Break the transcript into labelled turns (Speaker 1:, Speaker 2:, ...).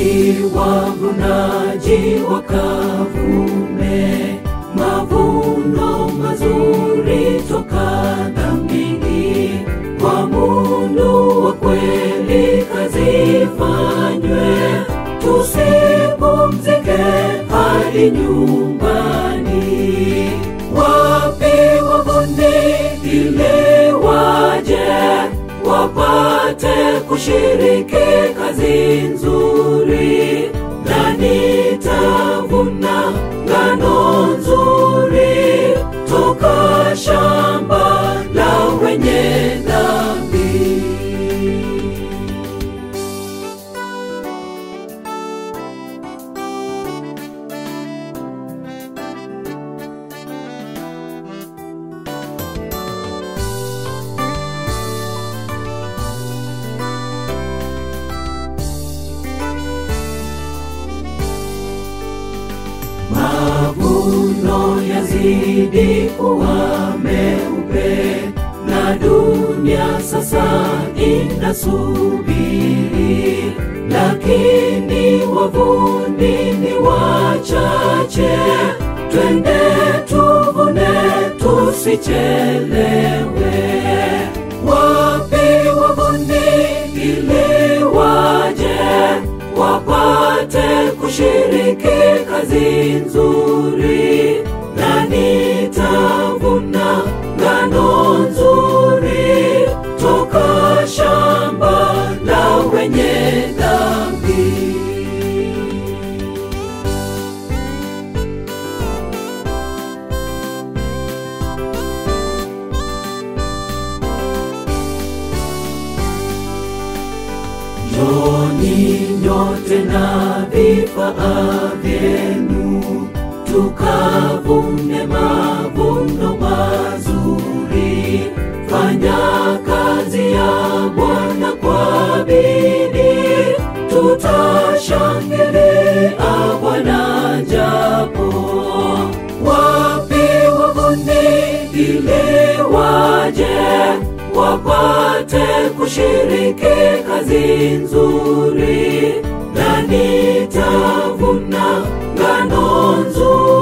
Speaker 1: ili wavunaji wakavume mavuno mazuri toka dhambini. Kwa mundu wa kweli kazifanywe, tusipumzike hadi nyumbani. Wapi wavuni ili waje wapate kushiriki kazi nzuri, na nitavuna ngano nzuri toka shamba la wenye dhambi. Mavuno yazidi kuwa meupe na dunia sasa inasubiri, lakini wavuni ni wachache. Twende tuvune, tusichelewe. Wapi wavuni ili waje wapate kushiriki kazi nzuri, na nitavuna ngano nzuri toka shamba la wenye dhambi. Njoni nyote na vifaa vyenu, tukavune mavuno mazuri. Fanya kazi ya Bwana kwa bidii, tutashangilia Bwana japo wapi wavuni ili waje wapate kushiriki kazi nzuri, na nitavuna ngano nzuri